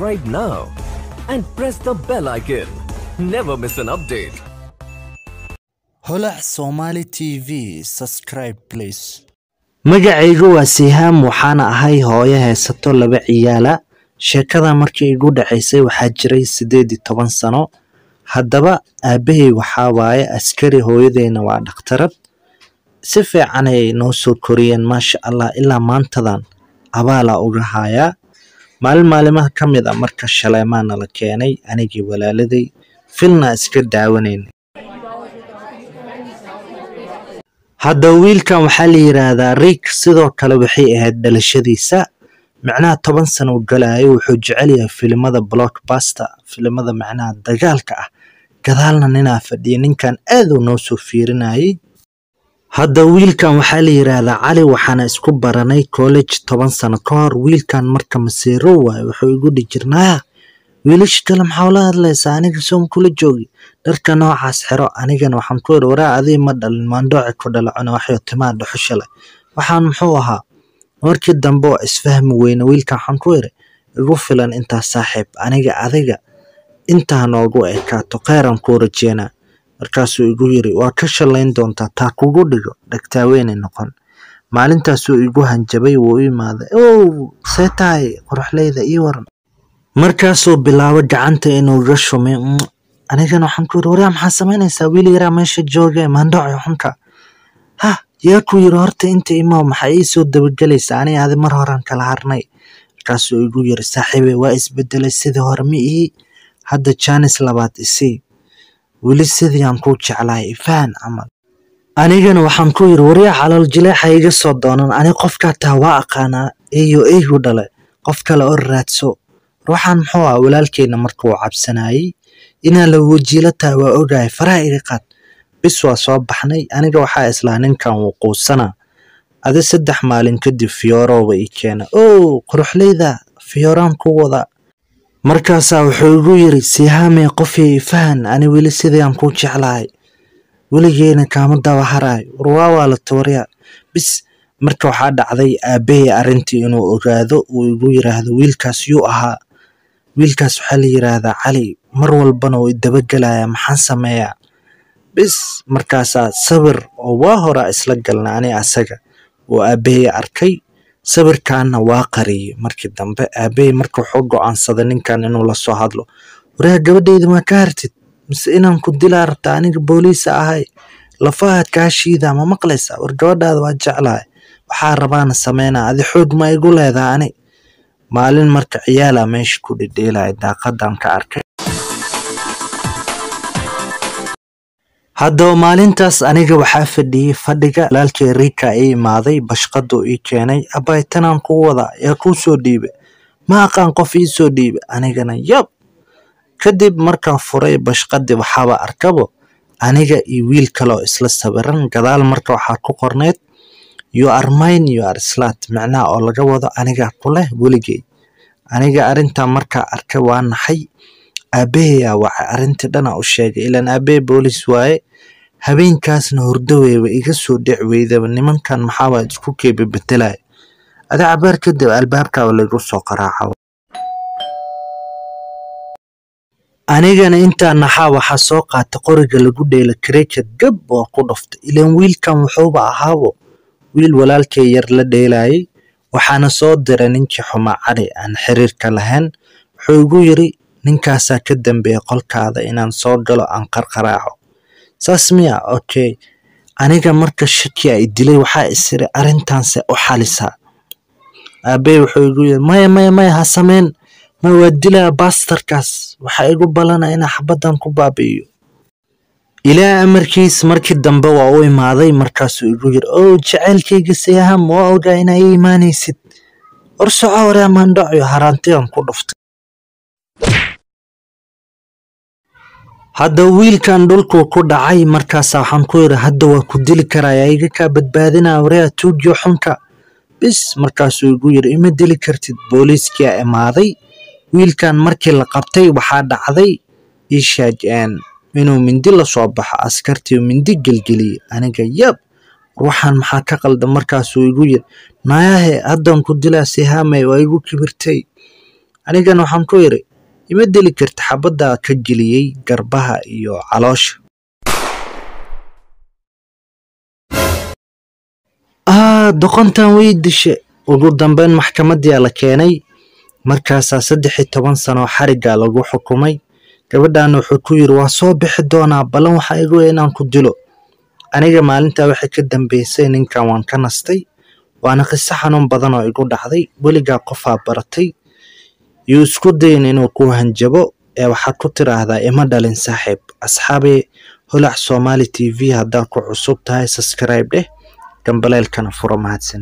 subscribe now and press the bell icon. Never miss an update. holac somali t v subscribe please magacaygu waa sihaam waxaana ahay hooyo haysato laba ciyaala sheekada markii igu dhacaysay waxaa jiray siddeed iyo toban sano haddaba aabbahay waxaa waaye askari hooyadeyna waa dhakhtarad si fiican ayay noo soo koriyeen maasha allah ilaa maantadan abaalaa uga hayaa maalin maalimaha ka mid a marka shaleemaa nala keenay anigii walaaladay filna iska daawanayn hadda wiilkan waxaa la yidhaahdaa riik sidoo kale waxay ahayd dhalashadiisa micnaha toban sano u galaayo wuxuu jecel yahay filimada blockbuster filimada macnaha dagaalka ah gadaalna ninaa fadhiya ninkan aad uu noo soo fiirinayay hadda wiilkan waxaa la yidhaahdaa cali waxaana isku baranay college toban sano ka hor wiilkan marka masiiro waayo wuxuu igu dhihi jirnaa wiilasha kale maxaa ula hadlaysaa aniga soom kula joogi dharka noocaas xiro anigana waxaan ku iri waraa adii ma dhalin maandhooci ku dhala cuna waxyo timaa dhuxusha leh waxaan muxuu ahaa markii dambe oo isfahmi weyne wiilkan waxaan ku iri igu filan intaas saaxiib aniga adiga intaa noogu ekaato kheyran kuu rajeynaa markaasuu igu yiri waa ka shalayn doontaa taa kugu dhigo dhagtaaweynay noqon maalintaasuu igu hanjabay wuu u imaaday ow see tahay quruxleyda ii waran markaasuu bilaabo gacanta inuu iga shumay anigana waxaan ku yiri waryaa maxaa samaynaysaa wiil yaraa meesha jooge maandhooci xunka ha yaa ku yiri horta inta imaw maxaa ii soo dabagelaysaa aniga adi mar horan kala harnay markaasuu igu yiri saaxiibe waa isbedelay sidii hore ma ii hadda jaanis labaad isii weli sidii aan kuu jeclahay ifaan camal anigana waxaan ku yiri waryaa calool jileexa iga soo doonan ani qofkaa taa waa aqaanaa eeyo eygu dhale qof kale oo raadso ruuxan muxuu ah walaalkeyna marka uu cabsanayay inaa la wajiilo tahay waa ogahay faraha iga qaad bis waa soo baxnay aniga waxaa islaa ninkan wuu quusanaa adi saddex maalin kadib fiyoorooba ii keena ow quruxleyda fiyooraan ku wada markaasaa wuxuu igu yiri sihaamee qofii fahan ani weli sidii aan kuu jeclahay weligeena kaama daba haraay warwaa waa la tawaryaa bis marka waxaa dhacday aabbahay arrintii inuu ogaado uu igu yiraahdo wiilkaas yuu ahaa wiilkaas waxaa la yiraahdaa cali mar walbana uu idabagelayaa maxaan sameeyaa bis markaasaa sawir oo waa horaa isla galna ani asaga oo aabbahay arkay sawirkaana waa qariyey markii dambe aabbahay marka wuxuu go'aansaday ninkan inuu la soo hadlo waraa gabadhayda maa ka hartid mise inaan ku dilaa rabta aniga booliisa ahay lafahaad kaa shiidaa ma maqlaysaa war gabadhaada waa jeclahay waxaa rabaana sameynaa adi xoog ma igu leedaa ani maalin marka ciyaalaa meesha ku dhedheelaya daaqadan ka arkay haddaba maalintaas aniga waxaa fadhiyey fadhiga walaalkay riika ii imaaday bashqaduu ii keenay abbay tanaan kuu wadaa yaa kuu soo dhiiba ma aqaan qof ii soo dhiiba anigana yab kadib markaan furay bashqadii waxaaba arkabo aniga iyo wiil kale oo isla sawiran gadaal marka waxaa ku qorneyd you are mine you are slat micnaha oo laga wado aniga ku leh weligey aniga arrintaa markaa arkay waa naxay aabbahayaa waxay arrintii dhana u sheegay ilaan aabbahay boolis waaye habeenkaasna hurdaweyba iga soo dhic weydaba nimankan maxaabaa isku keeba bedelaya adi cabaar kadib albaabkaaba laygu soo qaraaca anigana intaa naxaa waxaa soo qaatay qoriga lagu dheela cricket gab waa ku dhuftay ilaan wiilkan wuxuuba ahaabo wiil walaalkay yar la dheelayay waxaana soo diray ninkii xumaa cali aan xiriirka lahayn wuxuu igu yiri ninkaasaa ka dambeeya qolkaada inaan soo galo aan qarqaraaco saas miya okay aniga marka shaki ay dilay waxaa isiri arrintaanse u xalisaa aabbey wuxuu igu yiri maya maya maya ha sameyn ma waa dilaa baastarkaas waxaa igu balana inaa xabaddan ku baabi'iyo ilaa amarkiis markii dambe waa u imaaday markaasuu igu yiri ow jacaylkayga sayaham waa ogaa inaa ii imaanaysid war soco waraa maandhacyo haraantigan ku dhuftay hadda wiilkan dhulkuu ku dhacay markaasa waxaan ku yiri hadda waa ku dili karaya iga kaa badbaadinaa waraa tuugiyo xunka bis markaasuu igu yiri ima dili kartid booliiskiyaa imaaday wiilkan markii la qabtay waxaa dhacday ishaaj inuu mindi la soo baxo askartii mindi gelgeliyey aniga yab ruuxan maxaa ka qaldan markaasuu igu yiri naayahe haddan ku dilaa sihaamay waa igu kibirtay anigana waxaan ku idhi ima dili karta xabaddaa ka geliyey garbaha iyo caloosha aa doqontan way dishe ugu dambeyn maxkamadiyaa la keenay markaasaa saddex iyo toban sanoo xariggaa lagu xukumay gabadhaana wuxuu ku yidhi waa soo bixi doonaa ballan waxaa igu weyn inaan ku dilo aniga maalintaa waxay ka dambeysay ninkan waan ka nastay waana qiso xanuun badan oo igu dhacday weligaa qofaa baratay yuu isku dayin inuu ku hanjabo ee waxaad ku tiraahdaa ima dhalin saaxiib asxaabee holac somali t v haddaad ku cusub tahay subscribe dheh gambaleelkana furo mahadsan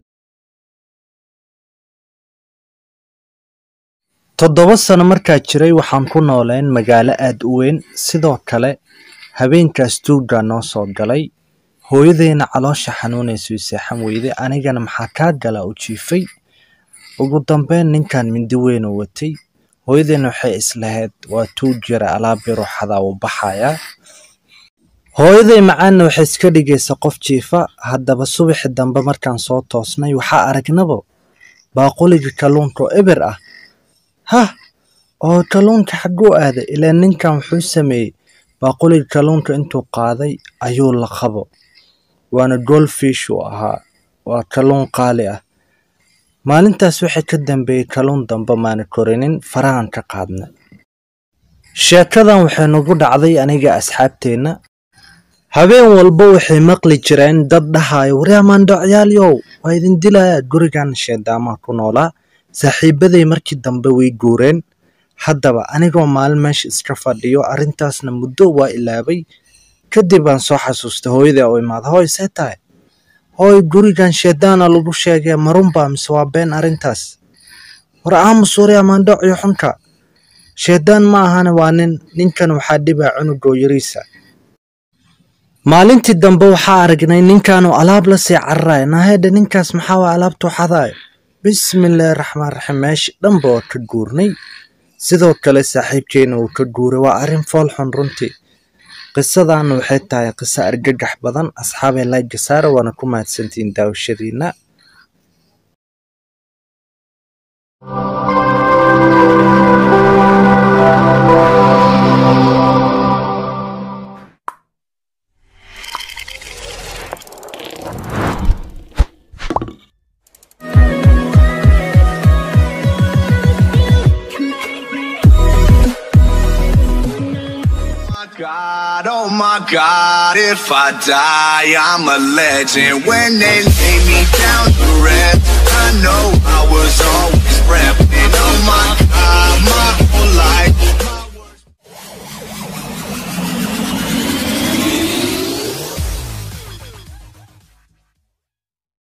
toddoba sano markaa jiray waxaan ku nooleen magaalo aad u weyn sidoo kale habeenkaas tuuggaa noo soo galay hooyadeyna caloosha xanuunaysay seexan weyday anigana maxaa kaa galaa u jiifay ugu dambeyn ninkan mindi weyn oo watay hooyadeyna waxay islahayd waa tuug jira alaabi ruuxadaa uu baxayaa hooyaday macaanna waxay iska dhigaysa qof jiifa haddaba subaxi dambe markaan soo toosnay waxaa aragnaba baaquliga kalluunka oo eber ah hah oo kalluunka xagguu aaday ilaa ninkan wuxuu sameeyey baaquliga kalluunka intuu qaaday ayuu la qabo waana goldfish uu ahaa waa kalluun qaali ah maalintaas waxay ka dambeeyey kalluun dambe maana korinin farahan ka qaadna sheekadan waxay nagu dhacday aniga asxaabteenna habeen walba waxay maqli jireen dad dhahayo waryaamaandhocyaaliyow waa idin dilayaa gurigan sheedaamaa ku noolaa saaxiibaday markii dambe way guureen haddaba anigoo maalin meesha iska fadhiyo arrintaasna muddo waa ilaabay kadib aan soo xasuustay hooyadii oo imaada hooy see tahay hooy gurigan sheedaana lagu sheegay marunbaa mise waa been arrintaas war aamus waryaamaandhocyo xunka sheedaan ma ahane waa nin ninkan waxaa dhibaa cunugoo yariisa maalintii dambe waxaa aragnay ninkanuu alaab la sii cararaya nahedha ninkaas maxaa waa alaabtuu xadaayo bismillaahi raxmaan raxiim meesha dhanba waa ka guurnay sidoo kale saaxiibkeena uu ka guuray waa arrin fool xun runtii qisadaana waxay tahay qiso argagax badan asxaabee laayga saara waana ku mahadsantihiin daawashadiina my God, oh my God, if I die, I'm a legend. When they lay me down to rest, I know